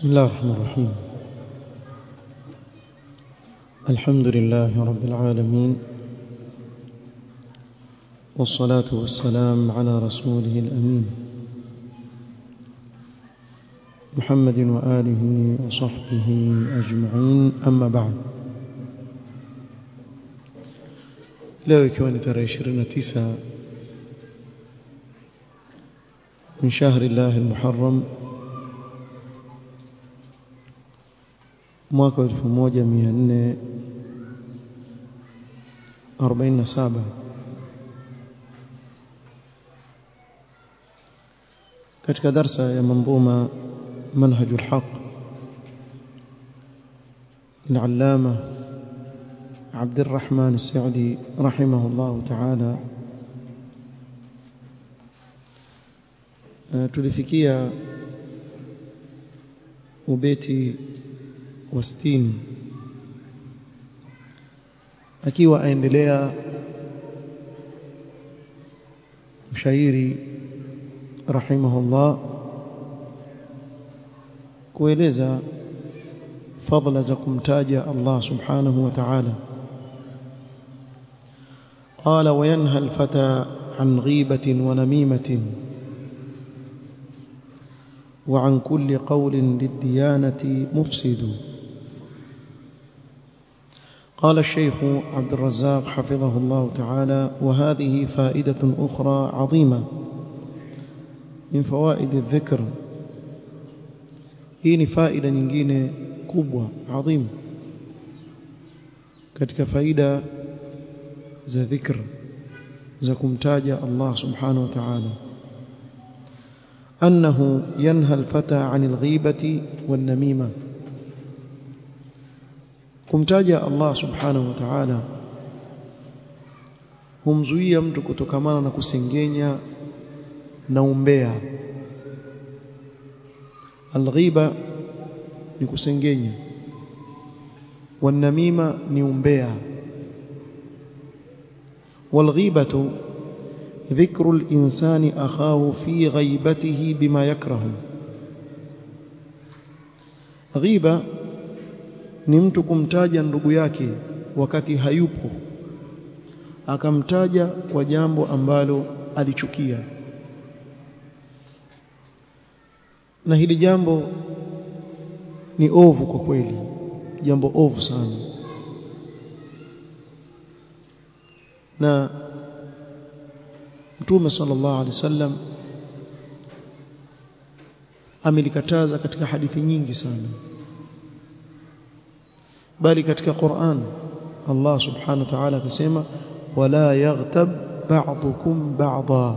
بسم الله الرحمن الرحيم الحمد لله رب العالمين والصلاة والسلام على رسوله الأمين محمد وآله وصحبه أجمعين أما بعد leo ikiwa ni tarehe 29 من شهر الله المحرم mwaka 1447 katika darsa ya manzuma منهج الحق العلامة عبد الرحمن السعدي رحمه الله تعالى tulifikia ubeti wa sitini akiwa aendelea mshairi rahimahullah kueleza fadhila za kumtaja Allah subhanahu wa ta'ala قال وينهى الفتى عن غيبة ونميمة وعن كل قول للديانة مفسد قال الشيخ عبد الرزاق حفظه الله تعالى وهذه فائدة أخرى عظيمة من فوائد الذكر hii faida nyingine kubwa adhim katika faida za dhikr za kumtaja Allah subhanahu wa ta'ala أنه ينهى الفتى عن الغيبة والنميمة kumtaja Allah subhanahu wa ta'ala humzuia mtu kutokamana na kusengenya na umbea alghiba ni kusengenya wanamima ni umbea walghibatu ذكر الإنسان أخاه في غيبته بما يكره غيبة ni mtu kumtaja ndugu yake wakati hayupo akamtaja kwa jambo ambalo alichukia na hili jambo ni ovu kwa kweli jambo ovu sana na Mtume sallallahu alaihi wasallam amelikataza katika hadithi nyingi sana bali katika Qur'an Allah subhanahu wa ta'ala akasema wala yaghtab ba'dukum ba'dha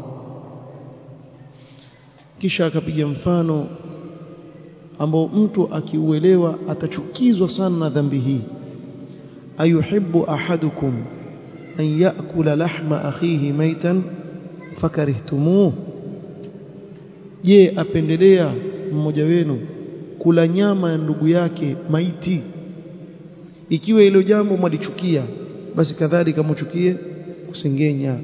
kisha akapiga mfano ambao mtu akiuelewa atachukizwa sana na dhambi hii ayuhibbu ahadukum an ya'kula lahma akhihi maitan fakarihtumuh je apendelea mmoja wenu kula nyama ya ndugu yake maiti ikiwa hilo jambo mwalichukia basi kadhalika mchukie kusengenya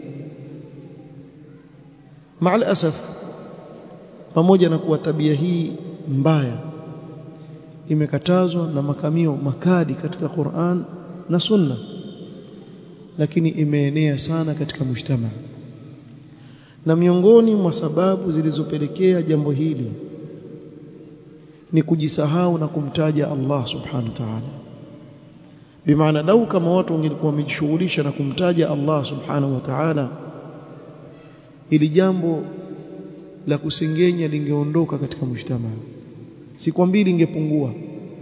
maal asaf pamoja na kuwa tabia hii mbaya imekatazwa na makamio makali katika Qur'an na Sunna lakini imeenea sana katika mujtamaa na miongoni mwa sababu zilizopelekea jambo hili ni kujisahau na kumtaja Allah subhanahu wa ta'ala bimaana lau kama watu wangelikuwa wamejishughulisha na kumtaja Allah subhanahu wa ta'ala ili jambo la kusengenya lingeondoka katika mujtamaa sikwambii lingepungua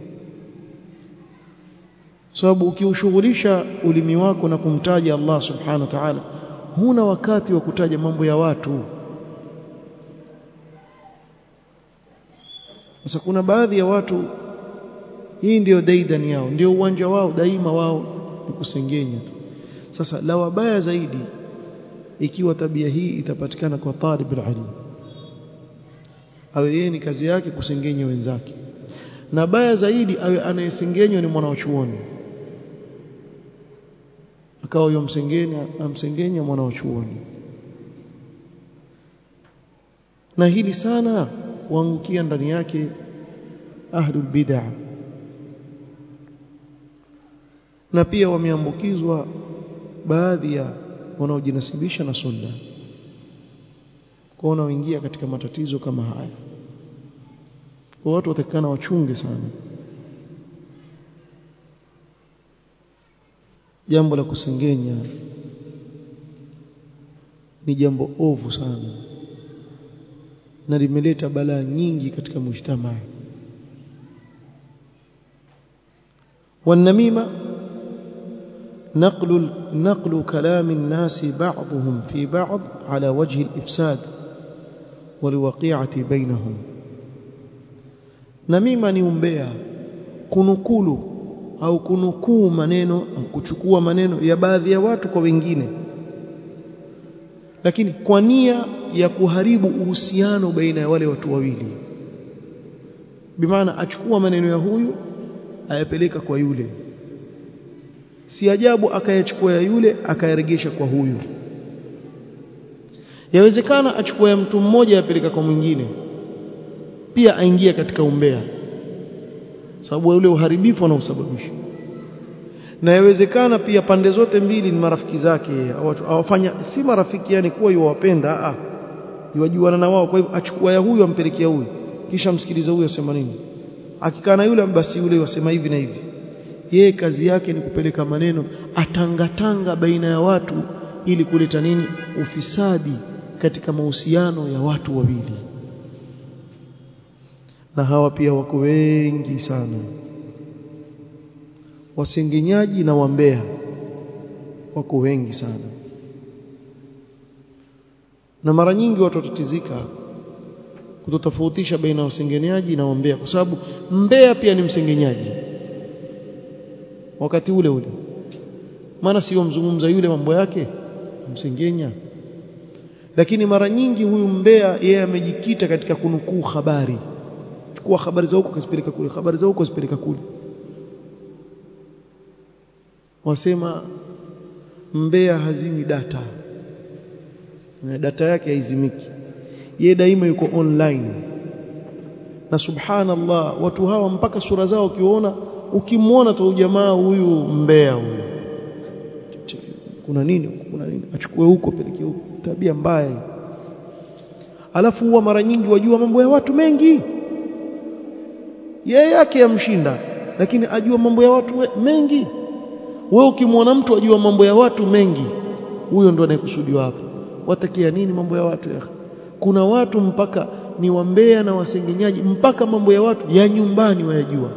sababu ukiushughulisha ulimi wako na kumtaja Allah subhanahu wa ta'ala huna wakati wa kutaja mambo ya watu sasa kuna baadhi ya watu hii ndiyo daidan yao ndio uwanja wao daima wao ni kusengenya tu sasa la wabaya zaidi ikiwa tabia hii itapatikana kwa talib ilm awe yeye ni kazi yake kusengenya wenzake na baya zaidi awe anayesengenywa ni mwanachuoni akawa huyo msengenya amsengenya mwanachuoni na hili sana waangukia ndani yake ahlul bid'ah na pia wameambukizwa baadhi ya wanaojinasibisha na sunna kwa wanaoingia katika matatizo kama haya kwa watu watakana wachunge sana jambo la kusengenya ni jambo ovu sana na limeleta balaa nyingi katika mujtamaa والنميمه نقل نقل كلام الناس بعضهم في بعض على وجه الإفساد والوقيعة بينهم namima ni umbea kunukulu au kunukuu maneno au kuchukua maneno ya baadhi ya watu kwa wengine lakini kwa nia ya kuharibu uhusiano baina ya wale watu wawili bimaana achukua maneno ya huyu ayapeleka kwa yule si ajabu akayachukua ya yule akayaregesha kwa huyu yawezekana achukua ya mtu mmoja yapeleka kwa mwingine pia aingia katika umbea sababu ule uharibifu anaosababisha na yawezekana pia pande zote mbili ni marafiki zake awafanya si marafiki yani kuwa yuwapenda ah yuwajuana na wao kwa hivyo achukua ya huyu ampelekea huyu kisha msikiliza huyu asema nini akikaa na yule basi yule wasema hivi na hivi yeye kazi yake ni kupeleka maneno atangatanga baina ya watu ili kuleta nini ufisadi katika mahusiano ya watu wawili na hawa pia wako wengi sana wasengenyaji na wambea wako wengi sana na mara nyingi watu watatizika kutotofautisha baina ya wasengenyaji na wambea kwa sababu mbea pia ni msengenyaji wakati ule ule maana sio mzungumza yule mambo yake msengenya lakini mara nyingi huyu mbea yeye amejikita katika kunukuu habari chukua habari za huko kasipeleka kule habari za huko kasipeleka kule wasema mbea hazimi data data yake haizimiki yeye daima yuko online na subhanallah watu hawa mpaka sura zao ukiona ukimwona tu jamaa huyu mbea huyu kuna nini kuna nini achukue huko peleke huko tabia mbaya alafu huwa mara nyingi wajua mambo ya watu mengi yeye yake yamshinda lakini ajua mambo ya watu mengi wewe ukimwona mtu ajua mambo ya watu mengi huyo ndo anayekusudiwa hapo watakia nini mambo ya watu ya kuna watu mpaka ni wambea na wasengenyaji mpaka mambo ya watu ya nyumbani wayajua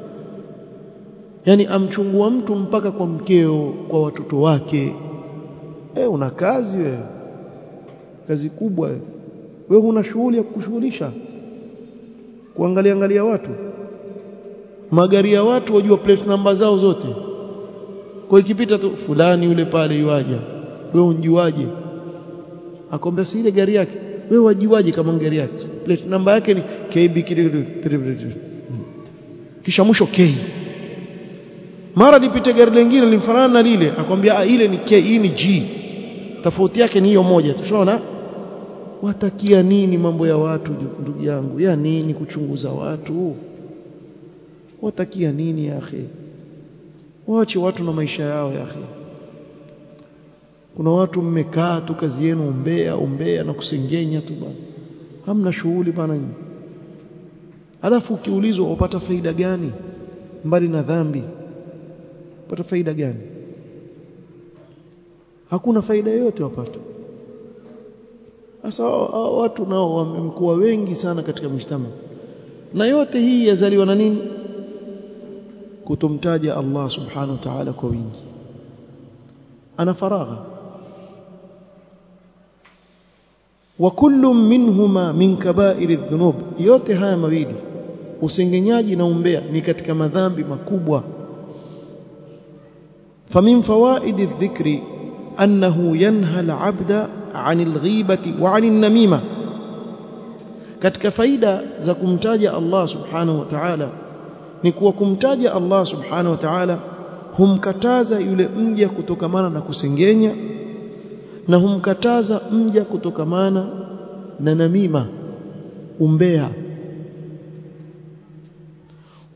yani amchungua mtu mpaka kwa mkeo kwa watoto wake e, una kazi wewe kazi kubwa wewe wewe una shughuli ya kukushughulisha kuangalia angalia watu magari ya watu wajua plate namba zao zote kwa ikipita tu fulani yule pale yuaja wewe unjuaje akwambia si ile gari yake wewe wajuaje kama gari yake plate namba yake ni KB kisha mwisho K mara lipite gari lingine limfanana na lile akwambia ile ni K hii ni G tofauti yake ni hiyo moja tushaona watakia nini mambo ya watu ndugu yangu ya nini kuchunguza watu watakia nini ya akhi waache watu na maisha yao ya akhi kuna watu mmekaa tu kazi yenu umbea umbea na kusengenya tu bana hamna shughuli bana nyinyi alafu ukiulizwa upata faida gani mbali na dhambi upata faida gani hakuna faida yoyote wapata sasa watu nao wamekuwa wengi sana katika mshtama na yote hii yazaliwa na nini kutomtaja Allah subhanahu wa ta'ala kwa wingi ana faragha wa kullu minhuma min kaba'iri dhunub yote haya mawili usengenyaji na umbea ni katika madhambi makubwa famin fawaidi dhikri annahu yanha al-'abda 'anil ghibati wa 'anil namima katika faida za kumtaja Allah subhanahu wa ta'ala ni kuwa kumtaja Allah subhanahu wa ta'ala humkataza yule mja kutokamana na kusengenya na humkataza mja kutokamana na namima umbea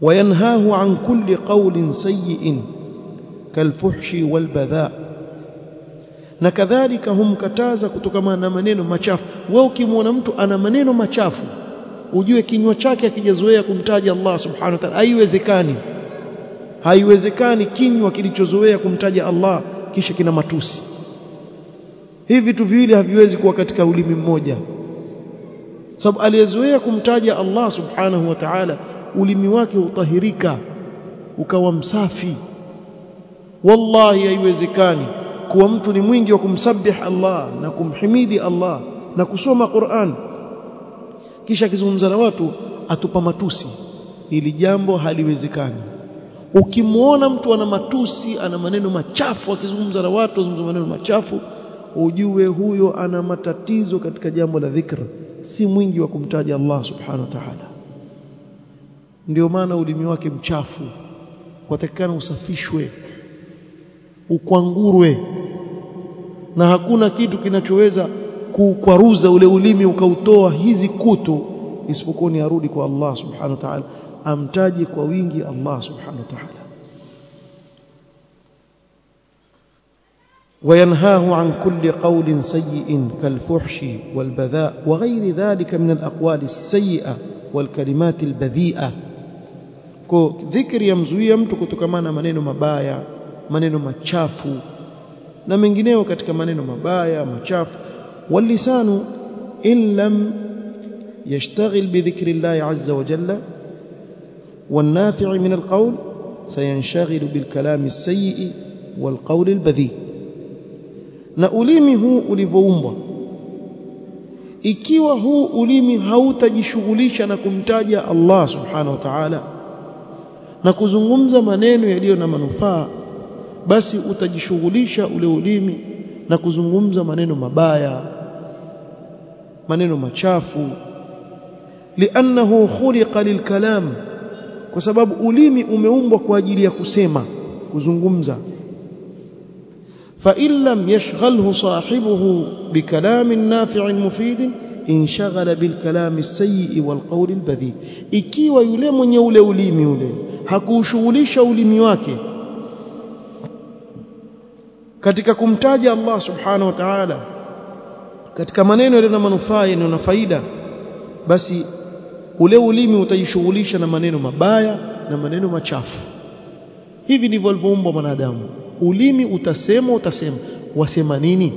وينهاه عن كل قول سيء كالفحش والبذاء na kadhalika humkataza kutokana na maneno machafu wewe ukimwona mtu ana maneno machafu ujue kinywa chake akijazoea kumtaja Allah subhanahu wa ta'ala haiwezekani haiwezekani kinywa kilichozoea kumtaja Allah kisha kina matusi hivi vitu viwili haviwezi kuwa katika ulimi mmoja sababu aliyezoea kumtaja Allah subhanahu wa ta'ala ulimi wake utahirika ukawa msafi wallahi haiwezekani kuwa mtu ni mwingi wa kumsabih Allah na kumhimidi Allah na kusoma Qur'an kisha akizungumza na watu atupa matusi ili jambo haliwezekani ukimwona mtu ana matusi ana maneno machafu akizungumza na watu azungumza maneno machafu ujue huyo ana matatizo katika jambo la dhikr si mwingi wa kumtaja Allah subhanahu wa ta'ala ndio maana ulimi wake mchafu watakikana usafishwe ukwangurwe na hakuna kitu kinachoweza kukwaruza ule ulimi ukautoa hizi kutu isipokuwa ni arudi kwa Allah subhanahu wa ta'ala amtaje kwa wingi Allah subhanahu wa ta'ala وينهاه عن كل قول سيء كالفحش والبذاء وغير ذلك من الأقوال السيئة والكلمات البذيئة ذكر يمزوي mtu kutokamana maneno mabaya maneno machafu na mengineo katika maneno mabaya machafu واللسان إن لم يشتغل بذكر الله عز وجل والنافع من القول سينشغل بالكلام السيء والقول البذيء na ulimi huu ulivyoumbwa ikiwa huu ulimi hautajishughulisha na kumtaja Allah subhanahu wa ta'ala na kuzungumza maneno yaliyo na manufaa basi utajishughulisha ule ulimi na kuzungumza maneno mabaya maneno machafu li'annahu khuliqa lilkalam kwa sababu ulimi umeumbwa kwa ajili ya kusema kuzungumza فإن لم يشغله صاحبه بكلام نافع مفيد انشغل بالكلام السيء والقول البذيء ikiwa yule mwenye ule ulimi ule hakuushughulisha ulimi wake katika kumtaja Allah subhanahu wa ta'ala katika maneno yaliyo na manufaa yaliyo na faida basi ule ulimi utajishughulisha na maneno mabaya na maneno machafu hivi ndivyo alivyoumbwa mwanadamu ulimi utasema utasema wasema nini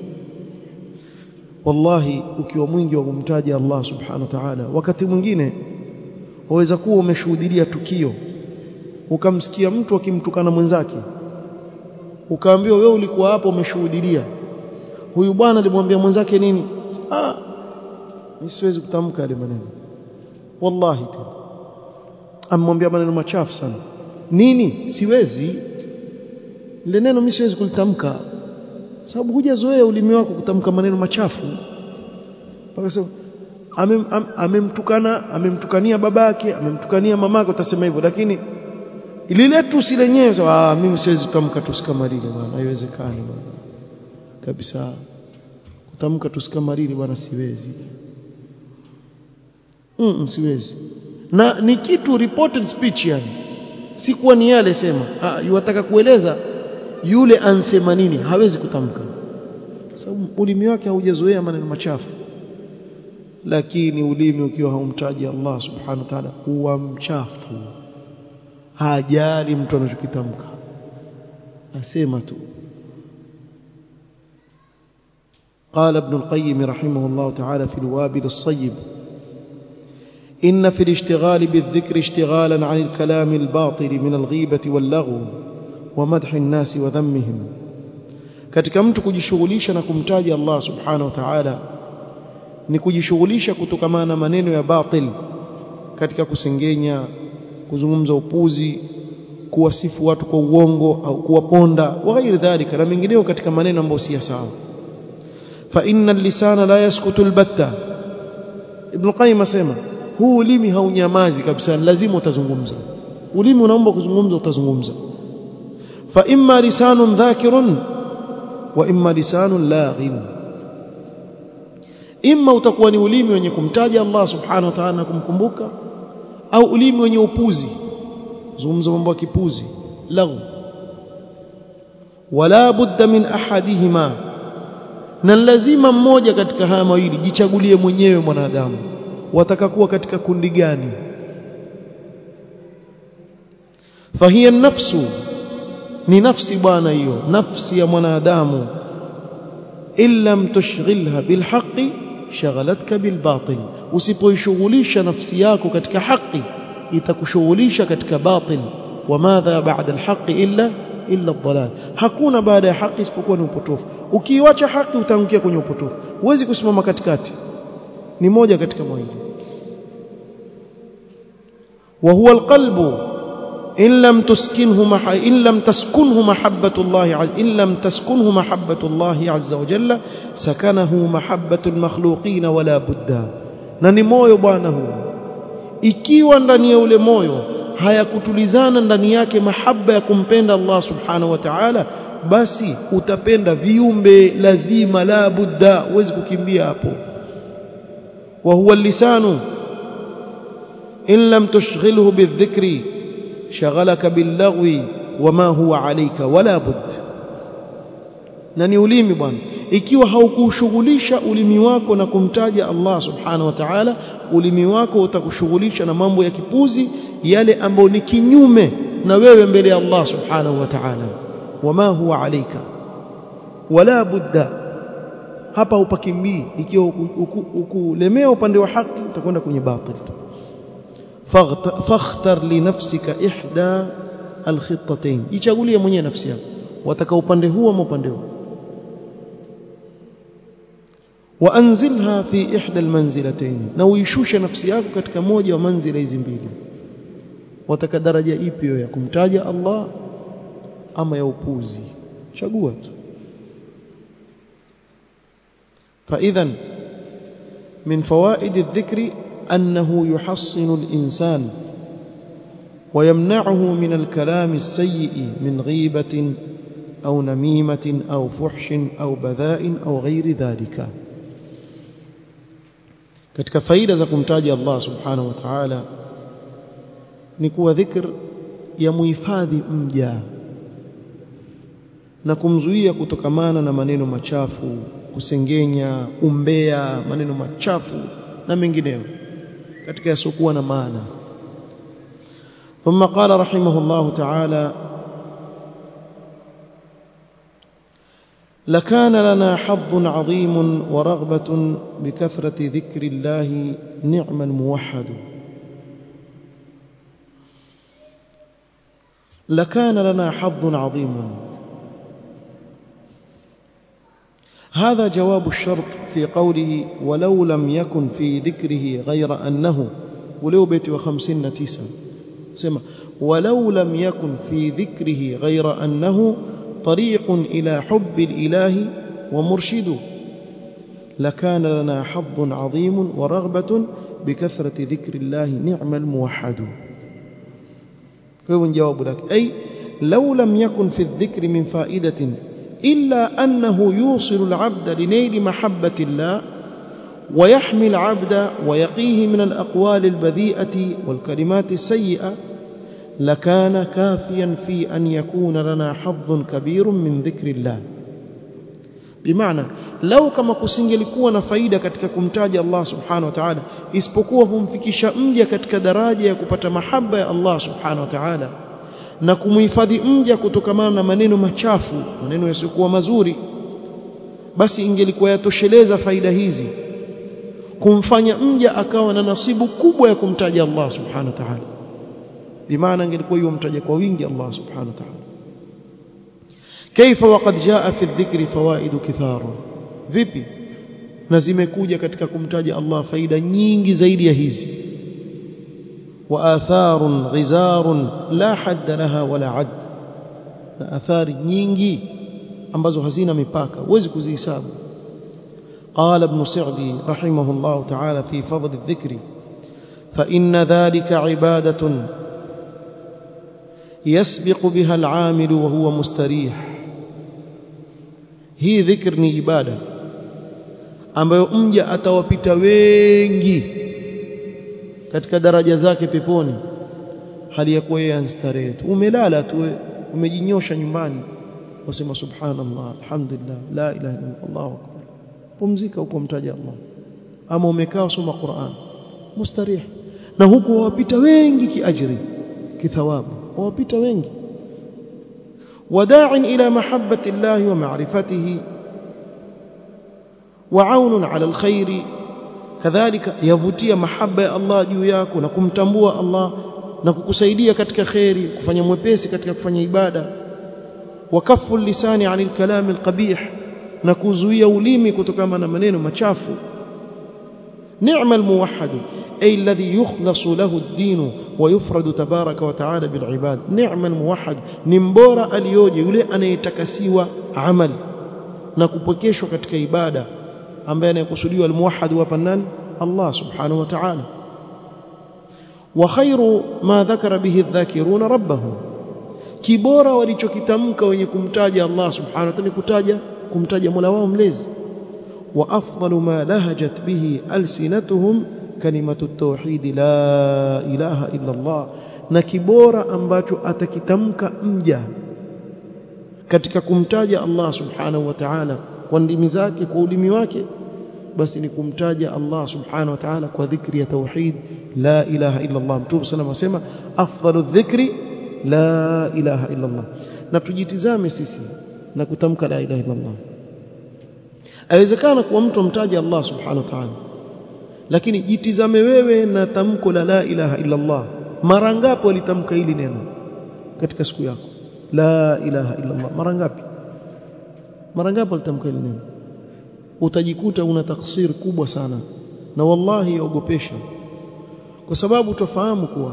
wallahi ukiwa mwingi wa kumtaja Allah subhanahu wa ta'ala wakati mwingine waweza kuwa umeshuhudia tukio ukamsikia mtu akimtukana mwenzake ukaambiwa wewe ulikuwa hapo umeshuhudia huyu bwana alimwambia mwenzake nini ah mimi siwezi kutamka yale maneno wallahi tena amwambia maneno machafu sana nini siwezi ile neno mimi siwezi kulitamka sababu hujazoea ulimi wako kutamka maneno machafu mpaka sasa amemtukana ame amemtukania babake amemtukania mamake utasema hivyo lakini lile tusi lenyewe sawa mimi siwezi kutamka tusi kama lile bwana haiwezekani bwana kabisa kutamka tusi kama lile bwana siwezi mm, siwezi na ni kitu reported speech yani si kuwa ni yale sema ah yuwataka kueleza yule ansema nini hawezi kutamka sababu ulimi wake haujazoea maneno machafu lakini ulimi ukiwa haumtaji Allah subhanahu wa ta'ala huwa mchafu hajali mtu anachokitamka asema tu قال ابن القيم رحمه الله تعالى في الوابل الصيب إن في الاشتغال بالذكر اشتغالا عن الكلام الباطل من الغيبة واللغو ومدح الناس وذمهم katika mtu kujishughulisha na kumtaja Allah subhanahu wa ta'ala ni kujishughulisha kutokamana na maneno ya batil katika kusengenya kuzungumza upuzi kuwasifu watu kwa uongo au kuwaponda wa ghairi dhalika na mengineo katika maneno ambayo si sawa fa inna lisana la yaskutu albatta ibn qayyim asema huu ulimi haunyamazi kabisa lazima utazungumza ulimi unaomba kuzungumza utazungumza fa imma lisanun dhakirun wa imma lisanun laghin imma utakuwa ni ulimi wenye kumtaja Allah subhanahu wa ta'ala na kumkumbuka au ulimi wenye upuzi zungumza mambo ya kipuzi laghu wala budda min ahadihima na lazima mmoja katika haya mawili jichagulie mwenyewe mwanadamu wataka kuwa katika kundi gani fahiya nafsu ni nafsi bwana hiyo nafsi ya mwanadamu illam tushghilha bilhaqi shaghalatka bilbatil usipoishughulisha nafsi yako katika haki itakushughulisha katika batil wamadha ba'da alhaqi illa illa dhalal hakuna baada ya haki isipokuwa ni upotofu ukiiacha haki utaangukia kwenye upotofu huwezi kusimama katikati ni moja katika mawili wa huwa alqalbu in lam tuskinhu maha in lam taskunhu mahabbatu Allah in lam taskunhu mahabbatu Allah azza wa jalla sakanahu mahabbatu almakhluqin wala budda na ni moyo bwana huu ikiwa ndani ya ule moyo hayakutulizana ndani yake mahaba ya kumpenda Allah subhanahu wa ta'ala basi utapenda viumbe lazima la budda huwezi kukimbia hapo wa huwa lisanu in lam tushghilhu bidhikri shaghalaka billaghwi wama huwa alayka wala bud na ni ulimi bwana ikiwa haukushughulisha ulimi wako na kumtaja Allah subhanahu wa ta'ala ulimi wako utakushughulisha na mambo ya kipuzi yale ambayo ni kinyume na wewe mbele ya Allah subhanahu wa ta'ala wama huwa alayka wala budda hapa upakimbii ikiwa ukulemea upande wa haki utakwenda kwenye batil fakhtar li nafsika ihda alkhitatayn ichagulie mwenyewe nafsi yako wataka upande huu ama upande huu waanzilha fi ihda almanzilatayn na uishushe nafsi yako katika moja wa manzila hizi mbili wataka daraja ipi ya kumtaja Allah ama ya upuzi chagua tu فاذا من فوائد الذكر أنه يحصن الإنسان ويمنعه من الكلام السيء من غيبة أو نميمة أو فحش أو بذاء أو غير ذلك katika faida za kumtaja Allah subhanahu wa ta'ala ni kuwa dhikr ya muhifadhi mja na kumzuia kutokamana na maneno machafu kusengenya umbea maneno machafu na mengineyo katika yasiokuwa na maana ثم قال رحمه الله تعالى لكان لنا حظ عظيم ورغبة بكثرة ذكر الله نعم الموحد لكان لنا حظ عظيم هذا جواب الشرط في قوله ولو لم يكن في ذكره غير أنه ولو بيت وخمسين تسا سمع ولو لم يكن في ذكره غير أنه طريق إلى حب الإله ومرشد لكان لنا حظ عظيم ورغبة بكثرة ذكر الله نعم الموحد هو جواب لك أي لو لم يكن في الذكر من فائدة إلا أنه يوصل العبد لنيل محبة الله ويحمي العبد ويقيه من الأقوال البذيئة والكلمات السيئة لكان كافيا في أن يكون لنا حظ كبير من ذكر الله بمعنى لو كما kusingelikuwa na faida katika kumtaja Allah subhanahu wa ta'ala isipokuwa humfikisha mja katika daraja ya kupata mahaba ya Allah subhanahu wa ta'ala na kumhifadhi mja kutokamana na maneno machafu maneno yasiyokuwa mazuri basi ingelikuwa yatosheleza faida hizi kumfanya mja akawa na nasibu kubwa ya kumtaja Allah subhanahu wa ta'ala bimaana ingelikuwa hiyo mtaja kwa wingi Allah subhanahu wa ta'ala كيف وقد جاء في الذكر فوائد كثار vipi na zimekuja katika kumtaja Allah faida nyingi zaidi ya hizi وآثار غزار لا حد لها ولا عد na athari nyingi ambazo hazina mipaka huwezi kuzihesabu قال ابن سعدي رحمه الله تعالى في فضل الذكر فإن ذلك عبادة يسبق بها العامل وهو مستريح hii dhikr ni ibada ambayo mja atawapita wengi katika daraja zake peponi hali ya kuwa yeye anstarehe tu umelala tu umejinyosha nyumbani wasema subhanallah alhamdulillah la ilaha illa Allahu akbar pumzika huko mtaja Allah ama umekaa usoma Qur'an mustarih na huku wawapita wengi kiajri kithawabu wawapita wengi وداع إلى محبة الله ومعرفته وعون على الخير كذلك يvutia mahaba ya Allah juu yako na kumtambua Allah na kukusaidia katika khairi kufanya mwepesi katika kufanya ibada wakafu lisani anil kalam alqabih na kuzuia ulimi kutokana na maneno machafu نعم الموحد أي الذي يخلص له الدين ويفرد تبارك وتعالى بالعباد نعم الموحد نمبورا اليوجي يلي أنا يتكسيوا عمل نكبكيشوا katika ibada ambaye anayekusudiwa almuwahhid hapa nani Allah subhanahu wa ta'ala وخير ما ذكر به الذاكرون ربهم kibora walichokitamka wenye kumtaja Allah subhanahu wa ta'ala kutaja kumtaja Mola wao mlezi وافضل ما لهجت به السنتهم كلمه التوحيد لا اله الا الله na kibora ambacho atakitamka mja katika kumtaja Allah subhanahu wa ta'ala kwa ndimi zake kwa ulimi wake basi ni kumtaja Allah subhanahu wa ta'ala kwa dhikri ya tauhid la ilaha illa Allah mtume sallallahu alayhi wasallam afdalu dhikri la ilaha illa Allah na tujitizame sisi na kutamka la ilaha illa Allah awezekana kuwa mtu amtaja Allah subhanahu wa ta'ala lakini jitizame wewe na tamko la la ilaha illa Allah mara ngapi walitamka hili neno katika siku yako la ilaha illa Allah mara ngapi mara ngapi walitamka hili neno utajikuta una taksir kubwa sana na wallahi yaogopesha kwa sababu utafahamu kuwa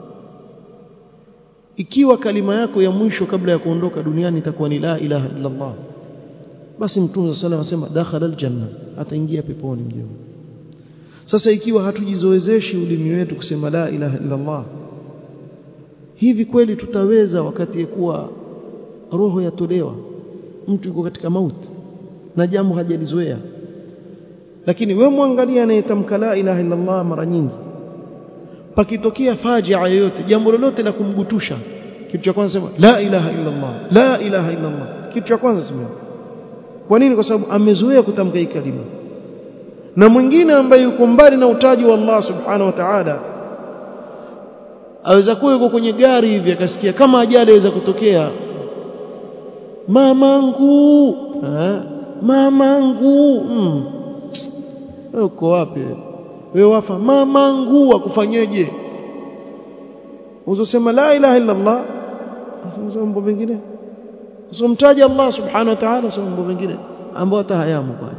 ikiwa kalima yako ya mwisho kabla ya kuondoka duniani itakuwa ni la ilaha illa Allah basi mtume sallallahu alayhi wasallam dakhala aljanna ataingia peponi mjema sasa ikiwa hatujizoezeshi ulimi wetu kusema la ilaha illa Allah hivi kweli tutaweza wakati kuwa roho yatolewa mtu yuko katika mauti na jambo hajalizoea lakini we mwangalia anayetamka la ilaha illa Allah mara nyingi pakitokea fajia yoyote jambo lolote la kumgutusha kitu cha kwanza sema la ilaha illa Allah la ilaha illa Allah kitu cha kwanza sema kwa nini kwa sababu amezoea kutamka hii kalima na mwingine ambaye yuko mbali na utaji wa Allah subhanahu wa ta'ala aweza kuwa yuko kwenye gari hivi akasikia kama ajali aweza kutokea mamangu ha? mamangu mm. uko wapi wewe wafa mamangu akufanyeje uzosema la ilaha illa Allah asema mambo mengine usomtaje Allah subhanahu wa ta'ala sio mambo mengine ambao hata hayamo pale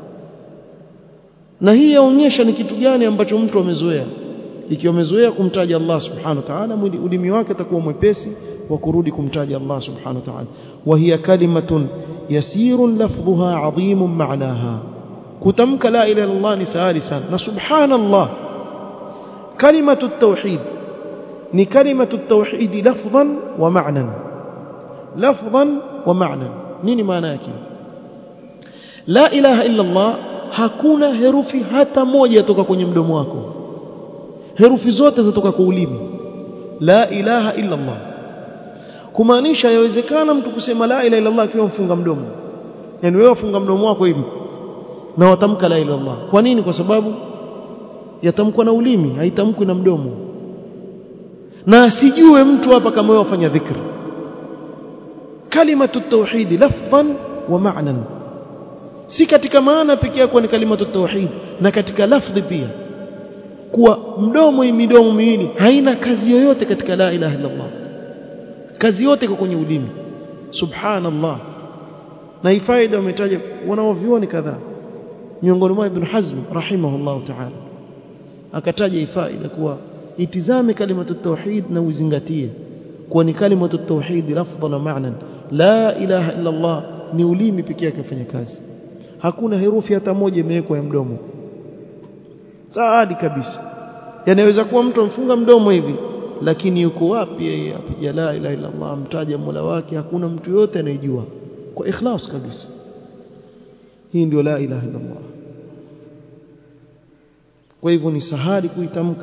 na hii yaonyesha ni kitu gani ambacho mtu amezoea ikiwa amezoea kumtaja Allah subhanahu wa ta'ala ulimi wake utakuwa mwepesi wa kurudi kumtaja Allah subhanahu wa ta'ala wa hiya kalimatun yasirun lafdhuha adhimun ma'naha kutamka la ilaha illa Allah ni sahali sana na subhanallah kalimatu at-tauhid ni kalimatu at-tauhid lafdhan wa ma'nan lafdhan wa ma'nan nini maana yake la ilaha illa Allah hakuna herufi hata moja toka kwenye mdomo wako herufi zote zatoka kwa ulimi la ilaha illa Allah kumaanisha yawezekana mtu kusema la ilaha illa Allah akiwa mfunga mdomo yani wewe wafunga mdomo wako hivi na watamka la ilaha Allah kwa nini kwa sababu yatamkwa na ulimi haitamkwi na mdomo na asijue mtu hapa kama wewe wafanya dhikri kalimatu tauhid lafdhan wa ma'nan si katika maana pekee yake ni kalimatu tauhid na katika lafdhi pia kuwa mdomo hii midomo miwili haina kazi yoyote katika la ilaha illa Allah kazi yote iko kwenye ulimi subhanallah na hii faida umetaja wanaovioni kadhaa miongoni mwa ibn Hazm rahimahullah ta'ala akataja hii faida kuwa itizame kalimatu tauhid na uzingatie kuwa ni kalimatu tauhid lafdhan na ma'nan la ilaha illa Allah ni ulimi pekee yake kufanya kazi hakuna herufi hata moja imewekwa ya mdomo saadi kabisa yanaweza kuwa mtu amfunga mdomo hivi lakini yuko wapi yeye apiga la ilaha illa Allah mtaja Mola wake hakuna mtu yote anayejua kwa ikhlas kabisa hii ndio la ilaha illa Allah kwa hivyo ni sahali kuitamka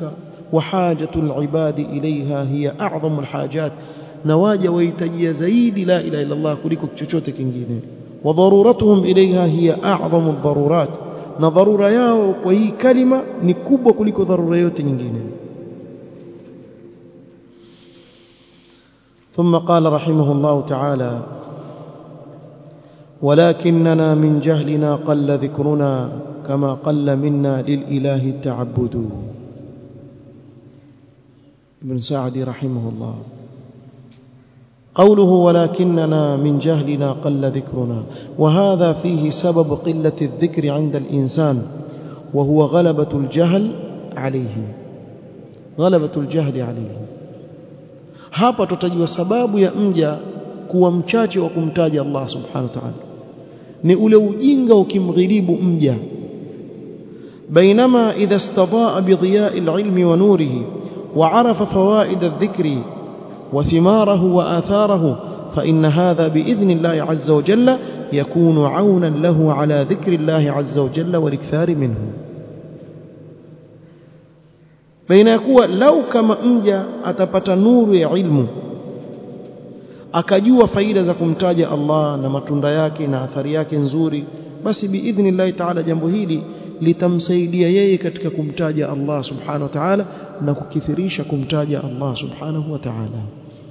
وحاجة العباد إليها هي أعظم الحاجات نواجه ويتجي زيد لا إله إلا الله كلكم chochote kingine وضرورتهم إليها هي أعظم الضرورات na dharura yao kwa hii kalima ni kubwa kuliko dharura yote nyingine ثم قال رحمه الله تعالى ولكننا من جهلنا قل ذكرنا كما قل منا للإله التعبد ابن سعدي رحمه الله قوله ولكننا من جهلنا قل ذكرنا وهذا فيه سبب قلة الذكر عند الإنسان وهو غلبة الجهل عليه غلبة الجهل عليه hapa tutajua sababu ya mja kuwa mchache wa kumtaja Allah subhanahu wa ta'ala ni ule ujinga ukimghilibu mja بينما إذا استضاء بضياء العلم ونوره وعرف فوائد الذكر وثماره وآثاره فإن هذا بإذن الله عز وجل يكون عونا له على ذكر الله عز وجل والاكثار منه بين يكون لو كما أنجا أتبت نور علم akajua faida za kumtaja Allah na matunda yake na athari yake nzuri basi biidhnillahi taala jambo hili litamsaidia yeye katika kumtaja Allah subhanahu wa ta'ala na kukithirisha kumtaja Allah subhanahu wa ta'ala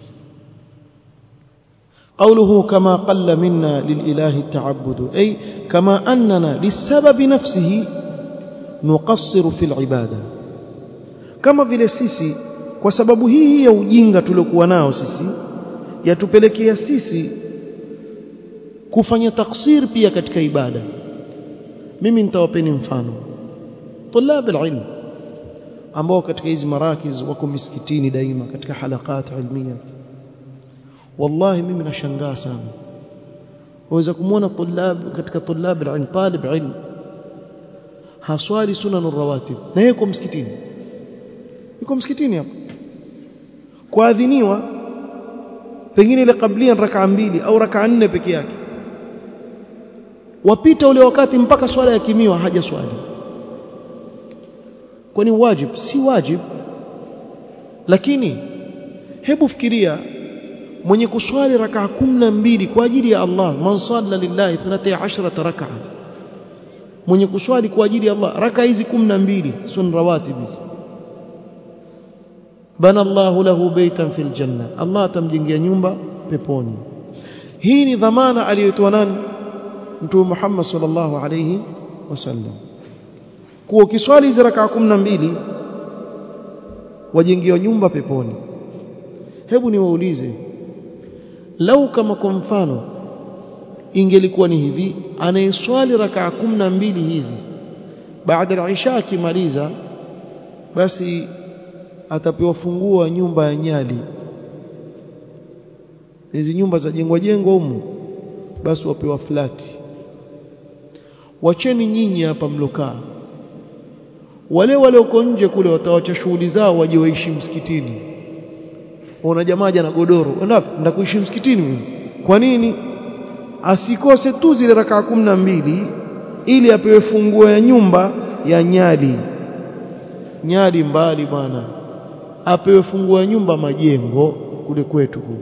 قوله كما قل منا للإله التعبد أي كما أننا للسبب نفسه نقصر في العبادة كما vile sisi kwa sababu hii ya ujinga tuliokuwa nao sisi yatupelekea sisi kufanya taksir pia katika ibada mimi nitawapeni mfano tulab alilm ambao katika hizi marakiz wako misikitini daima katika halakat ilmia wallahi mimi nashangaa sana waweza kumwona tulab katika tulab alilm talib ilm haswali sunan rawatib na yeye yuko msikitini yuko msikitini hapa kuadhiniwa pengine ile kablia rakaa mbili au rakaa nne peke yake wapita ule wakati mpaka swala ya kimiwa haja swali kwani wajib si wajib lakini hebu fikiria mwenye kuswali rakaa kumi mbili kwa ajili ya Allah man salla lillahi 12 rakaa mwenye kuswali kwa ajili ya Allah rakaa hizi 12 sun rawatib hizi bana Allahu lahu baitan fil janna Allah atamjengea nyumba peponi hii ni dhamana aliyotoa nani mtume Muhammad sallallahu alayhi wasallam kuwa ukiswali hizo rakaa 12 wajengewa nyumba peponi hebu niwaulize lau kama kwa mfano ingelikuwa ni hivi anayeswali rakaa 12 hizi baada ya isha akimaliza basi atapewa funguo wa nyumba ya Nyali hizi nyumba za jengwa jengwa humu basi wapewa flati wacheni nyinyi hapa mlokaa wale wale uko nje kule watawacha shughuli zao waje waishi msikitini una jamaa jana godoro unapi nenda kuishi msikitini mimi kwa nini asikose tu zile rakaa kumi na mbili ili apewe funguo ya nyumba ya Nyali Nyali mbali bwana apewe funguo ya nyumba majengo kule kwetu kule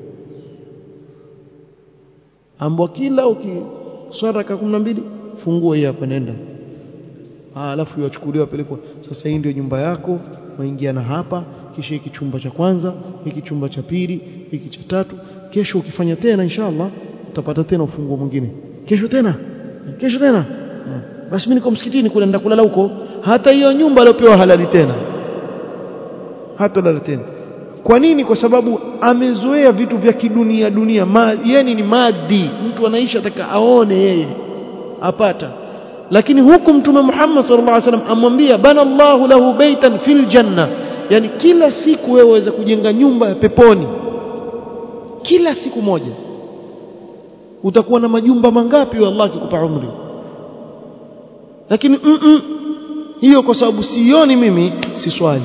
ambwa kila ukiswara raka 12 funguo hii hapa nenda ah alafu yachukuliwa pelekwa sasa hii ndio nyumba yako waingia na hapa kisha hiki chumba cha kwanza hiki chumba cha pili hiki cha tatu kesho ukifanya tena inshallah utapata tena ufunguo mwingine kesho tena kesho tena ha. basi mimi niko msikitini kule nenda kulala huko hata hiyo nyumba aliyopewa halali tena hata lala tena kwa nini kwa sababu amezoea vitu vya kidunia dunia ma, yeye ni madi mtu anaishi ataka aone yeye apata lakini huku mtume Muhammad sallallahu alaihi wasallam amwambia bana Allahu lahu baitan fil janna yani kila siku wewe waweza kujenga nyumba ya peponi kila siku moja utakuwa na majumba mangapi wa Allah akikupa umri lakini mm -mm, hiyo kwa sababu sioni mimi si swali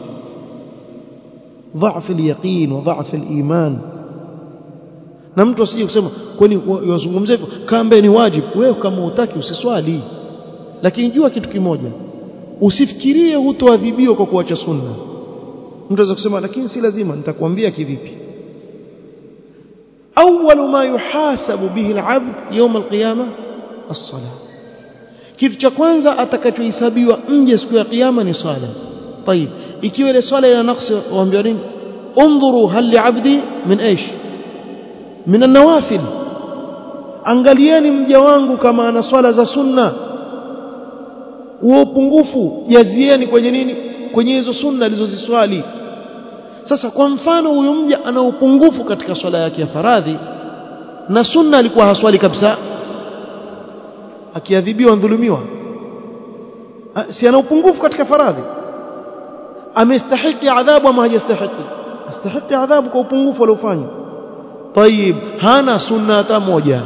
ضعف اليقين وضعف الإيمان na mtu asije kusema kwani wazungumza hivyo kambe ni wajibu wewe kama utaki usiswali lakini jua kitu kimoja usifikirie hutoadhibiwa kwa kuacha sunna mtu anaweza kusema lakini si lazima nitakwambia kivipi awwalu ma yuhasabu bihi al-abd yawm al-qiyamah as-salah kitu cha kwanza atakachohesabiwa mje siku ya kiyama ni swala طيب ikiwa ile swala ina naqsi waambiwa nini انظروا هل لعبدي من ايش من النوافل angalieni mja wangu kama ana swala za sunna huo upungufu jazieni kwenye nini kwenye hizo sunna alizoziswali sasa kwa mfano huyu mja ana upungufu katika swala yake ya faradhi na sunna alikuwa haswali kabisa akiadhibiwa dhulumiwa si ana upungufu katika faradhi amestahiki adhabu ama hajastahiki astahiki adhabu kwa upungufu aliofanya طيب hana sunna hata moja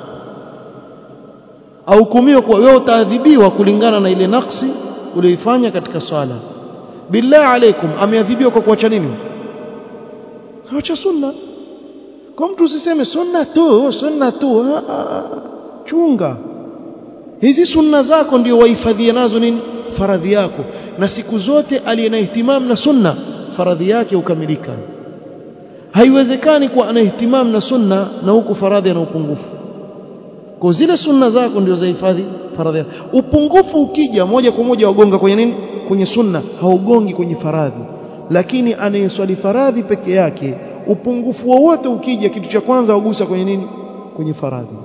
ahukumiwa kuwa wewe utaadhibiwa kulingana na ile naksi uliyoifanya katika swala billahi alaikum ameadhibiwa kwa kuacha nini acha sunna kwa mtu usiseme sunna tu sunna tu chunga hizi sunna zako ndio wahifadhie nazo nini faradhi yako na siku zote aliye na ihtimam na sunna faradhi yake ukamilika haiwezekani kuwa ana ihtimam na sunna na huku faradhi ana upungufu kwa zile sunna zako ndio zahifadhi faradhi yako upungufu ukija moja kwa moja wagonga kwenye nini kwenye sunna haugongi kwenye faradhi lakini anayeswali faradhi peke yake upungufu wowote ukija kitu cha kwanza wagusa kwenye nini kwenye faradhi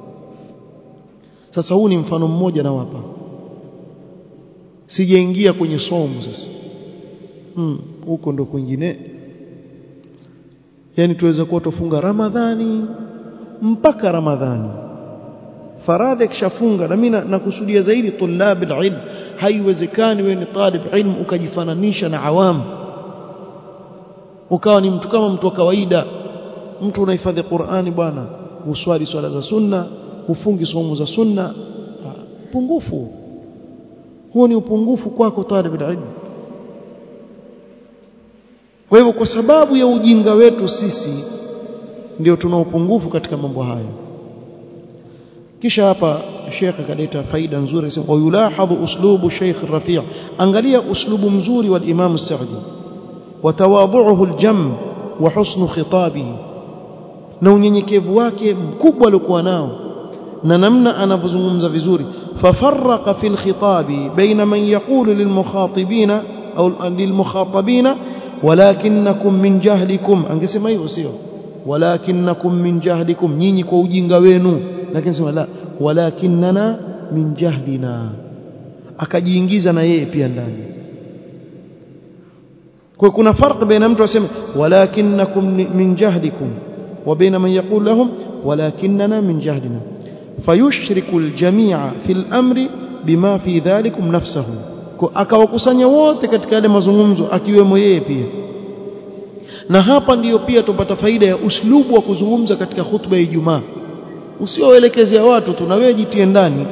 sasa huu ni mfano mmoja nawapa sijaingia kwenye somo sasa hmm, huko ndo kwingine yani tuweza kuwa tufunga ramadhani mpaka ramadhani faradhi kishafunga na mimi nakusudia zaidi tulab alilm haiwezekani wewe ni talib ilm ukajifananisha na awam ukawa ni mtu kama mtu wa kawaida mtu unahifadhi Qur'ani bwana uswali swala za sunna ufungi somo za sunna pungufu huo ni upungufu kwako talib ilm kwa hivyo kwa sababu ya ujinga wetu sisi ndio tuna upungufu katika mambo haya kisha hapa Sheikh akaleta faida nzuri akisema wayulahadhu uslubu Sheikh Rafi' angalia uslubu mzuri wa Imam Sa'di watawadhuhu aljam wa husnu khitabihi na unyenyekevu wake mkubwa aliokuwa nao na namna anavyozungumza vizuri fafarraqa fil khitabi baina man yaqulu lilmukhatibina au lilmukhatabina walakinnakum min jahlikum angesema hivyo sio walakinnakum min jahlikum nyinyi kwa ujinga wenu lakini sema la walakinnana min jahlina akajiingiza na yeye pia ndani kwa kuna farq baina mtu aseme walakinnakum min jahlikum wa baina man yaqul lahum walakinnana min jahlina fayushriku aljamia fi al-amri bima fi dhalikum nafsahu akawakusanya wote katika yale mazungumzo akiwemo yeye pia na hapa ndiyo pia tupata faida ya uslubu wa kuzungumza katika khutba ya Ijumaa usioelekezea watu tu na wewe jitie ndani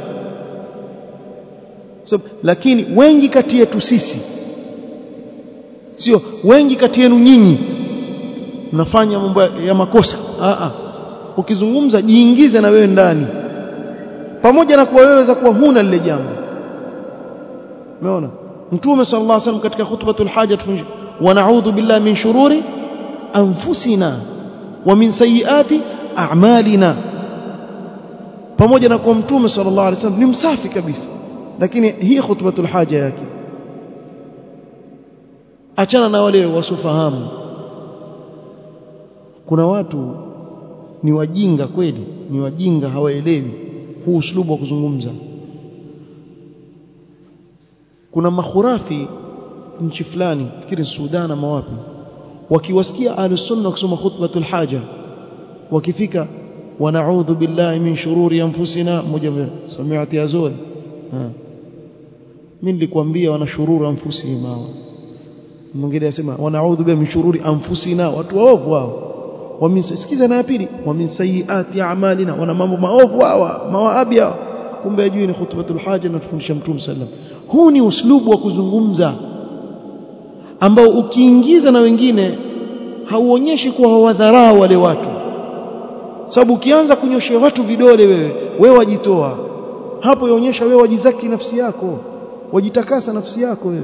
so, lakini wengi kati yetu sisi sio wengi kati yenu nyinyi mnafanya mambo ya makosa a a ukizungumza jiingize na wewe ndani pamoja na kuwa wewe za kuwa huna lile jambo umeona mtume sallallahu alaihi wasallam katika khutbatul haja tufunje wa na'udhu billahi min shururi anfusina wa min sayyiati a'malina pamoja na kuwa mtume sallallahu alaihi wasallam ni msafi kabisa lakini hii khutbatul haja yake achana na wale wasofahamu kuna watu ni wajinga kweli ni wajinga hawaelewi huu uslubu wa kuzungumza kuna makhurafi nchi fulani fikiri Sudan ama wapi wakiwasikia ahlus sunna kusoma khutbatul haja wakifika ونعوذ بالله من شرور انفسنا mmoja samiati azuri mimi nilikwambia wana shururu anfusihim hao mwingine anasema wanaudhu billahi min shururi anfusina watu waovu hao wamesikiza na pili wa min sayiati a'malina wana mambo maovu hawa mawaabi hawa kumbe ajui ni khutbatul haja na tufundisha mtume sallam huu ni uslubu wa kuzungumza ambao ukiingiza na wengine hauonyeshi kuwa hawadharau wale watu sababu ukianza kunyoshea watu vidole wewe wewe wajitoa hapo yaonyesha wewe wajizaki nafsi yako wajitakasa nafsi yako wewe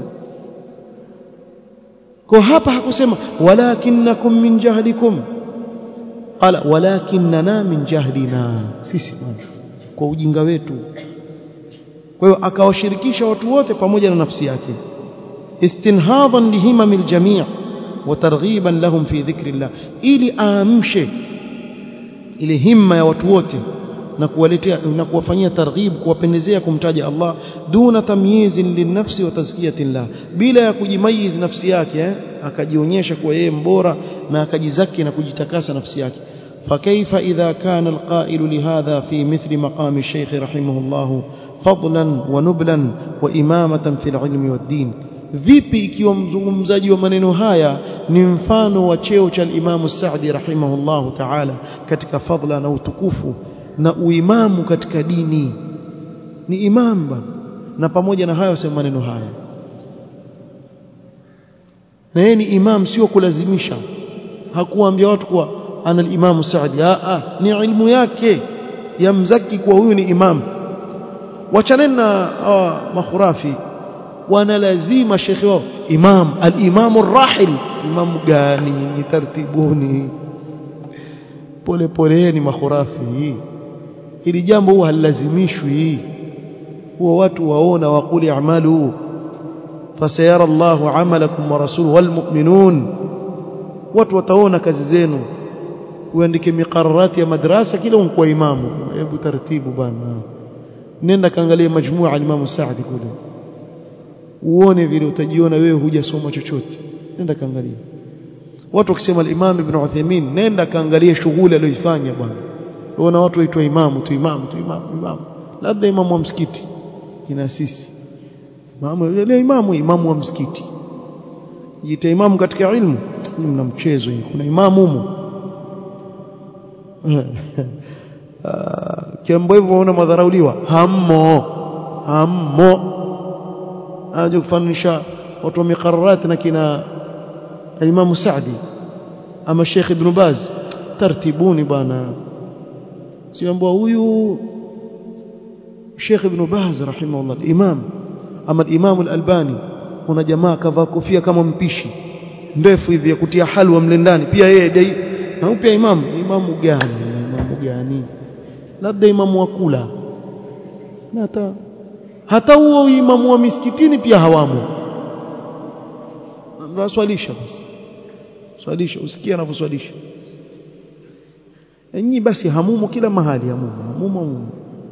kwa hapa hakusema walakinnakum min jahlikum qala walakinna min jahlina sisi kwa ujinga wetu kwa hiyo akawashirikisha watu wote pamoja na nafsi yake istinhadan lihimamil jami' wa targhiban lahum fi dhikrillah ili aamshe ile himma ya watu wote na kuwaletea na kuwafanyia targhib kuwapendezea kumtaja Allah duna tamyizin linafsi wa tazkiyatillah bila ya kujimayiz nafsi yake eh? akajionyesha kuwa yeye mbora na akajizaki na kujitakasa nafsi yake فكيف إذا كان القائل لهذا في مثل مقام الشيخ رحمه الله فضلا ونبلا وإمامة في العلم والدين vipi ikiwa mzungumzaji wa maneno haya ni mfano wa cheo cha Imam Saadi rahimahullahu ta'ala katika fadla na utukufu na uimamu katika dini ni imam bana na pamoja na hayo sema maneno haya na yeye ni imam sio kulazimisha hakuambia watu kuwa ana al-Imam Saadi a ni ilmu yake yamzaki kuwa huyu ni imam wachaneni na makhurafi wana lazima shekhi wao imam al-imam ar-rahil imam gani ni tartibuni pole poleni makhurafi hili jambo huwa halazimishwi huwa watu waona waquli a'malu fasayara Allahu 'amalakum wa rasuluhu wal mu'minun watu wataona kazi zenu uandike miqararati ya madrasa kila unakuwa imamu hebu taratibu bana nenda kaangalia majmua al-Imam Saadi kule uone vile utajiona wewe hujasoma chochote nenda kaangalia watu wakisema al-Imam Ibn Uthaymeen nenda kaangalia shughuli aliyoifanya bwana unaona watu waitwa imamu tu imamu tu imamu imamu labda imamu wa msikiti ina sisi imamu yule imamu imamu wa msikiti jiita imamu katika ilmu ni mna mchezo kuna imamu humo kiambo hivyo waona madharauliwa hammo hammo aje kufananisha watu wa miqarrat na kina Imam Saadi ama Sheikh Ibn Baz tartibuni bwana siambwa huyu Sheikh Ibn Baz rahimahullah imam ama Imam al-Albani kuna jamaa kavaa kofia kama mpishi ndefu hivi ya kutia halwa mle ndani pia yeye na upya imamu imamu gani imamu gani labda imamu wa kula na hata hata huo imamu wa misikitini pia hawamo mnaswalisha basi swalisha usikie anavyoswalisha nyinyi basi hamumo kila mahali hamumo hamumo hamumo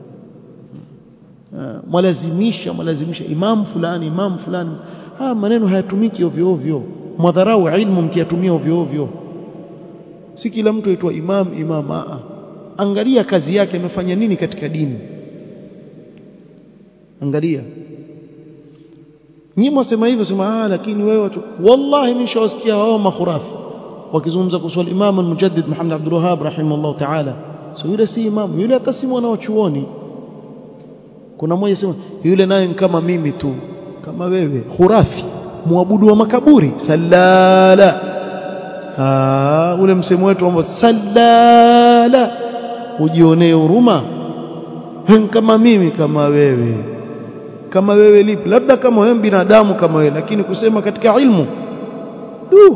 mwalazimisha mwalazimisha imamu fulani imamu fulani haya maneno hayatumiki ovyo ovyo mwadharau ilmu mkiyatumia ovyo ovyo si kila mtu aitwa imam imam a angalia kazi yake amefanya nini katika dini angalia nyinyi mwasema hivyo sema ah lakini wewe watu wallahi nishawasikia wao makhurafi wakizungumza kuhusu imam al-mujaddid Muhammad Abdul Wahhab rahimahullah ta'ala so yule si imam yule hata si mwana wa chuoni kuna mmoja sema yule naye kama mimi tu kama wewe khurafi muabudu wa makaburi salala ah ule msemo wetu ambao salala ujionee huruma kama mimi kama wewe kama wewe lipi labda kama wewe binadamu kama wewe lakini kusema katika ilmu du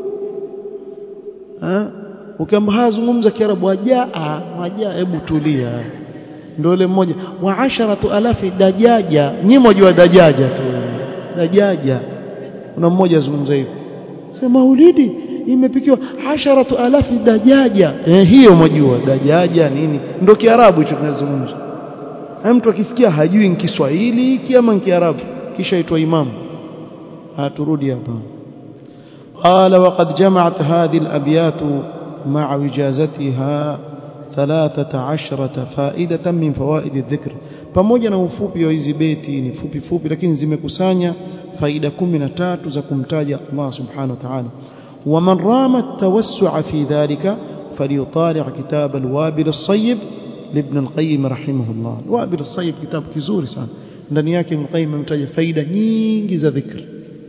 ah ukiamba hazungumza kiarabu wajaa wajaa hebu tulia ndio ile mmoja wa asharatu alafi dajaja nyinyi mjua dajaja tu dajaja kuna mmoja azungumza hivyo sema maulidi imepikiwa asharatu alafi dajaja eh hiyo mjua dajaja nini ndio kiarabu hicho tunazungumza mtu akisikia hajui ni Kiswahili kiama ni Kiarabu kisha itwa imamu haturudi hapa قال وقد جمعت هذه الأبيات مع وجازتها ثلاثة عشرة فائدة من فوائد الذكر pamoja na ufupi wa hizi beti ni fupi fupi lakini zimekusanya faida 13 za kumtaja Allah subhanahu wa ta'ala ومن رام التوسع في ذلك فليطالع كتاب الوابل الصيب لابن القيم رحمه الله الوابل الصيب كتاب kizuri sana ndani yake Ibn Qayyim ametaja faida nyingi za dhikr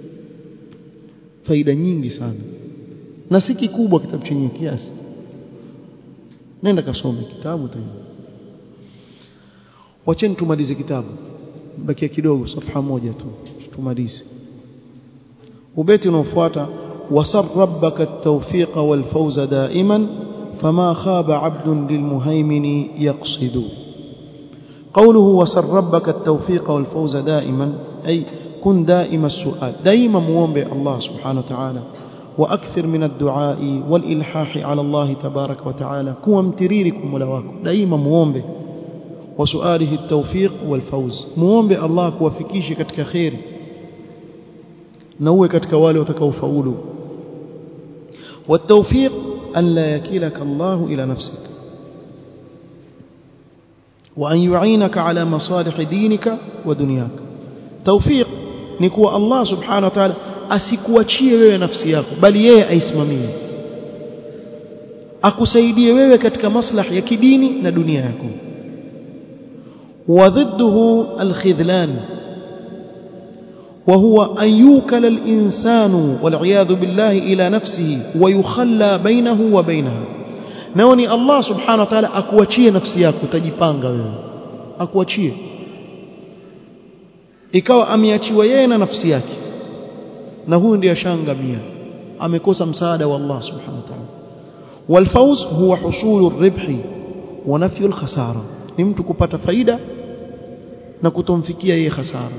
faida nyingi sana na si kikubwa kitabu chenye kiasi nenda kasome kitabu tu wacheni tumalize kitabu bakia kidogo safha moja tu tumalize ubeti unaofuata wasar rabbaka at-tawfiq wal fawza da'iman fama khaba 'abdun lilmuhaymin yaqsidu قوله وسر ربك التوفيق والفوز دائما أي كن دائم السؤال دائما موombe الله سبحانه وتعالى واكثر من الدعاء والالحاح على الله تبارك وتعالى كوا متريركم ملواكم دائما muombe وسؤاله التوفيق والفوز muombe Allah kuwafikishe katika khair na uwe katika wale watakaofaulu والتوفيق ان لا يكلك الله الى نفسك وان يعينك على مصالح دينك ودنياك توفيق ni kuwa Allah subhanahu wa ta'ala asikuachie wewe nafsi yako bali yeye aisimamie akusaidie wewe katika maslahi ya kidini na dunia yako وضده الخذلان وهو أن يوكل الإنسان والعياذ بالله إلى نفسه ويخلى بينه وبينها نوني الله سبحانه وتعالى أكواتشيه نفسيك تجيبانغا أكواتشيه ikawa ameachiwa yeye na nafsi yake na huyu ndiye ashangamia amekosa msaada wa Allah subhanahu wa ta'ala والفوز هو حصول الربح ونفي الخساره ni mtu kupata faida na kutomfikia yeye hasara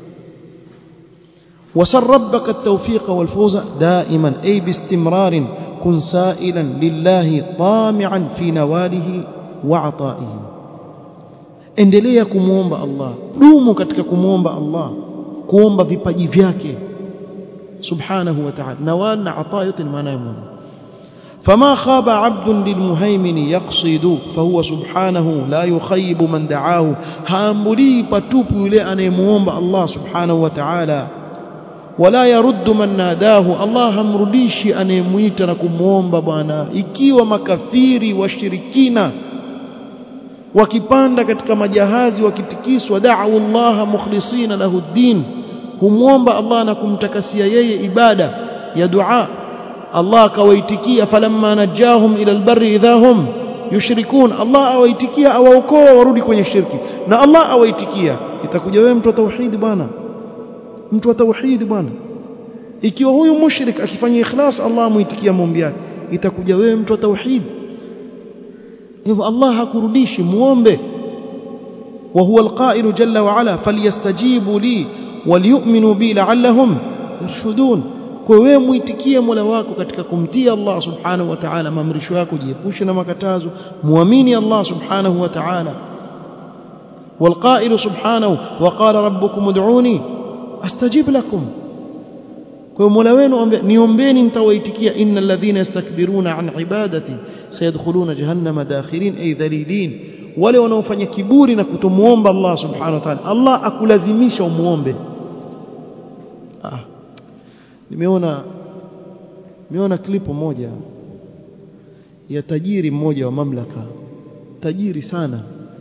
وسر ربك التوفيق والفوز دائما أي باستمرار كن سائلا لله طامعا في نواله وعطائه endelea kumuomba Allah dumu katika kumuomba Allah kuomba vipaji vyake subhanahu wa ta'ala nawal na ata yote ni maana ya Mungu فما خاب عبد للمهيمن يقصد فهو سبحانه لا يخيب من دعاه هامبلي patupu yule anayemuomba Allah subhanahu wa ta'ala wala yaruddu man nadahu Allah hamrudishi anayemuita na kumuomba bwana ikiwa makafiri washirikina wakipanda katika majahazi wakitikiswa da'u Allah mukhlisina lahu din humwomba Allah na kumtakasia yeye ibada ya dua Allah akawaitikia falamma najahum ila albarri idhahum yushrikun Allah awaitikia awaokoa warudi kwenye shirki na Allah awaitikia itakuja wewe mtu wa tauhid bwana mtu wa tauhid bwana ikiwa huyu mushrik akifanya ikhlas Allah amuitikia maombi yake itakuja wewe mtu wa tauhid hivyo Allah hakurudishi muombe wa huwa alqa'il jalla wa ala falyastajibu li waliyu'minu bi la'allahum yarshudun kwa wewe muitikie Mola wako katika kumtii Allah subhanahu wa ta'ala maamrisho yako jiepushe na makatazo muamini Allah subhanahu wa ta'ala والقائل سبحانه وقال ربكم ادعوني استجب لكم kwa mola wenu niombeni nitawaitikia innal ladhina yastakbiruna an ibadati sayadkhuluna jahannama dakhirin ay dhalilin wale wanaofanya kiburi na kutomuomba Allah subhanahu wa ta'ala Allah akulazimisha umuombe ah nimeona nimeona klipu moja ya tajiri mmoja wa mamlaka tajiri sana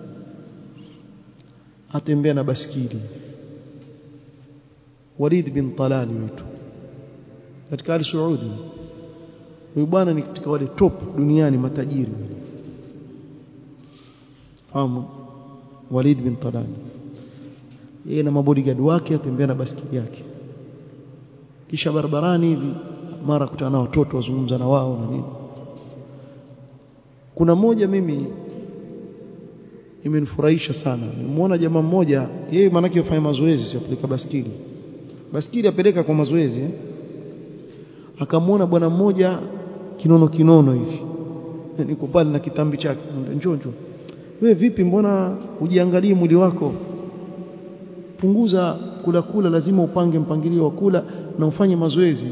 atembea na baskili Walid bin Talal wetu katika al Saudi huyu bwana ni katika wale top duniani matajiri fahamu Walid bin Talal yeye na mabodyguard wake atembea na baskili yake kisha barabarani hivi mara kutana na watoto wazungumza na wao na nini kuna mmoja mimi imenifurahisha sana nimeona jamaa mmoja yeye manake yafanya mazoezi si apeleka baskili baskili apeleka kwa mazoezi eh? akamwona bwana mmoja kinono kinono hivi niko pale na kitambi chake njoo njoo wewe vipi mbona ujiangalie mwili wako punguza kula kula lazima upange mpangilio wa kula na ufanye mazoezi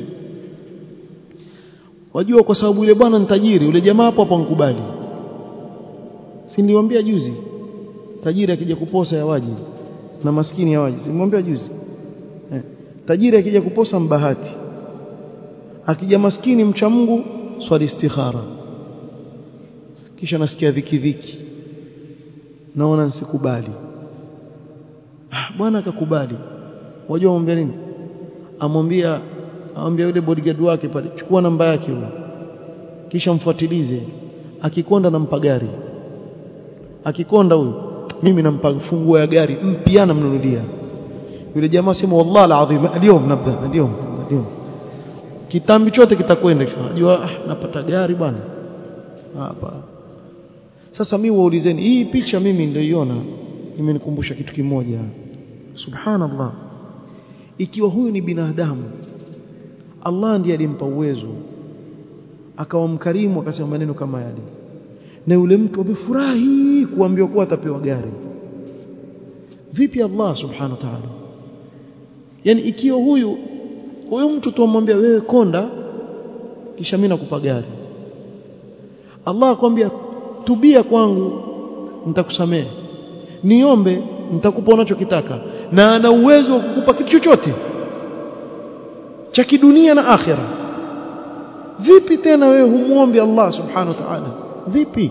wajua kwa sababu yule bwana ni tajiri yule jamaa hapo hapo ankubali si niliwaambia juzi tajiri akija kuposa yawaji na maskini yawaji simwambia juzi eh. tajiri akija kuposa mbahati akija maskini mcha Mungu swali istikhara kisha nasikia dhiki dhiki naona nsikubali ah, bwana akakubali wajua amwambia nini amwambia amwambia yule bodyguard wake pale chukua namba yake huyo kisha mfuatilize akikonda nampa gari akikonda huyo mimi nampa funguo ya gari mpya namnunulia yule jamaa sema wallahi alazim اليوم nabda اليوم اليوم kitambi chote kitakwenda unajua ah, napata gari bwana hapa sasa mimi waulizeni hii picha mimi niliyoiona imenikumbusha kitu kimoja subhanallah ikiwa huyu ni binadamu Allah ndiye alimpa uwezo akawa mkarimu akasema maneno kama yale na yule mtu amefurahi kuambiwa kuwa atapewa gari vipi Allah subhanahu wa ta'ala yani ikiwa huyu huyu mtu tumwambia wewe konda kisha mimi nakupa gari Allah akwambia tubia kwangu nitakusamehe niombe nitakupa unachokitaka na ana uwezo wa kukupa kitu chochote cha kidunia na akhira vipi tena wewe humuombi Allah subhanahu wa ta'ala vipi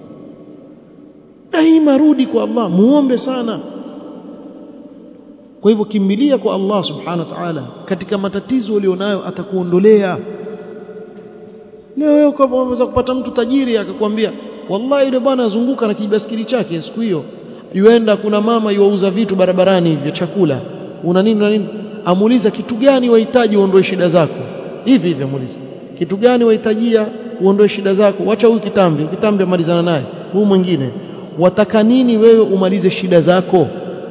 daima rudi kwa Allah muombe sana kwa hivyo kimbilia kwa Allah subhanahu wa ta'ala katika matatizo ulionayo atakuondolea leo wewe unaweza kupata mtu tajiri akakwambia wallahi yule bwana azunguka na kibaskili chake siku hiyo yuenda kuna mama yuauza vitu barabarani vya chakula una nini na nini amuuliza kitu gani wahitaji uondoe shida zako hivi hivi amuuliza kitu gani wahitajia uondoe shida zako wacha huyu kitambi kitambi amalizana naye huyu mwingine wataka nini wewe umalize shida zako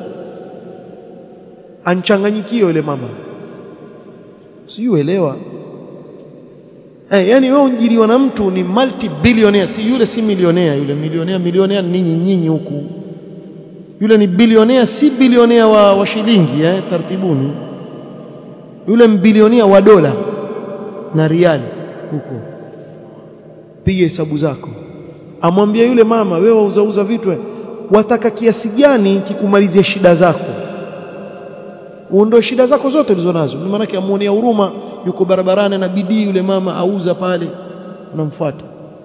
anchanganyikiwa yule mama siuelewa eh yani wewe unjiliwa na mtu ni multi billionaire si yule si milionea yule milionea milionea ninyi nyinyi huku yule ni bilionea si bilionea wa, wa shilingi eh tartibuni yule mbilionea wa dola na riali huko piga hesabu zako amwambia yule mama wewe wauzauza vitu wataka kiasi gani kikumalizia shida zako uondoe shida zako zote ulizonazo ni maana amuonea huruma yuko barabarani na bidii yule mama auza pale unamfuata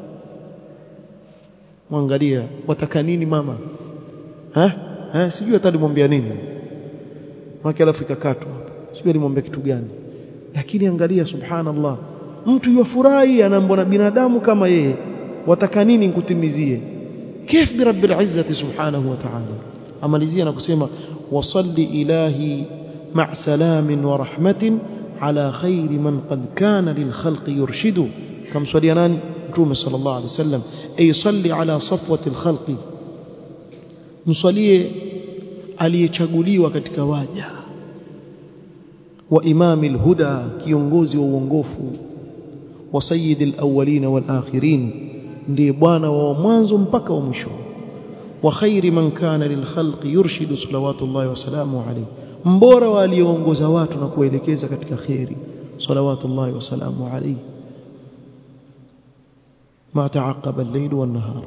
mwangalia wataka nini mama ha? ha? sijui hata alimwambia nini maki alafu ikakatwa sijui alimwambia kitu gani lakini angalia subhanallah mtu yafurahi anaambwa na binadamu kama yeye wataka nini nikutimizie كيف برب العزة سبحانه وتعالى amalizia na kusema wasalli ilahi مع سلام ورحمة على خير من قد كان للخلق يرشد كم صلي ناني متوم صلى الله عليه وسلم أي صلي على صفوة الخلق مصلي aliyechaguliwa katika waja wa imami alhuda kiongozi wa uongofu wa sayyidil awwalin wal akhirin ndiye bwana wa mwanzo mpaka wa mwisho wa khairi man kana lil khalqi yurshidu salawatullahi wa salamu alayhi mbora wa aliongoza watu na kuelekeza katika khairi salawatullahi wa salamu alayhi ما تعقب الليل والنهار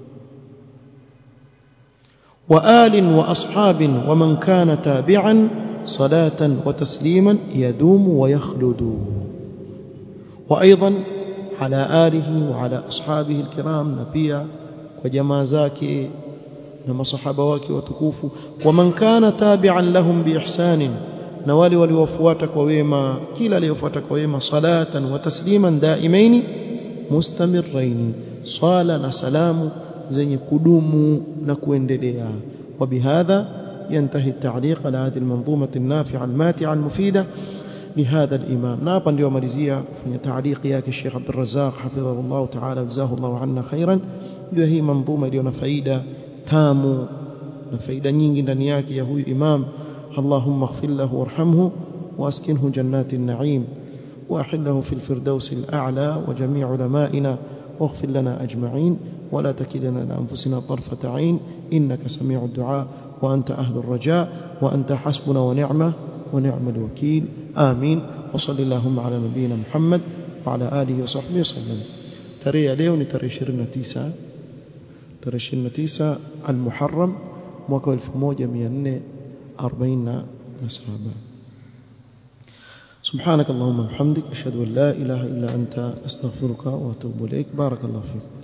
وآل وأصحاب ومن كان تابعا صلاة وتسليما يدوم ويخلد وأيضا على آله وعلى أصحابه الكرام نبيا وجما زاكي نما صحابة واكي وتكوفوا ومن كان تابعا لهم بإحسان نوالي وليوفواتك وويما كلا ليوفواتك وويما صلاة وتسليما دائمين مستمرين صالة سلام زي كدوم نكويندليا وبهذا ينتهي التعليق على هذه المنظومة النافعة الماتعة المفيدة لهذا الإمام نابا اليوم ماليزيا في تعليق ياك الشيخ عبد الرزاق حفظه الله تعالى جزاه الله عنا خيرا هي منظومة اليوم فايدة تامو فايدة nyingi ndani yake ya huyu imam اللهم اغفر له وارحمه واسكنه جنات النعيم واحله في الفردوس الأعلى وجميع علمائنا واغفر لنا أجمعين ولا تكلنا لأنفسنا طرفة عين إنك سميع الدعاء وأنت أهل الرجاء وأنت حسبنا ونعمة ونعم الوكيل آمين وصل اللهم على نبينا محمد وعلى آله وصحبه وسلم ترى ليون ترى شرنا تيسا ترى شرنا تيسا المحرم mwaka 1447 سبحانك اللهم وبحمدك أشهد أن لا إله إلا أنت أستغفرك وأتوب إليك بارك الله فيك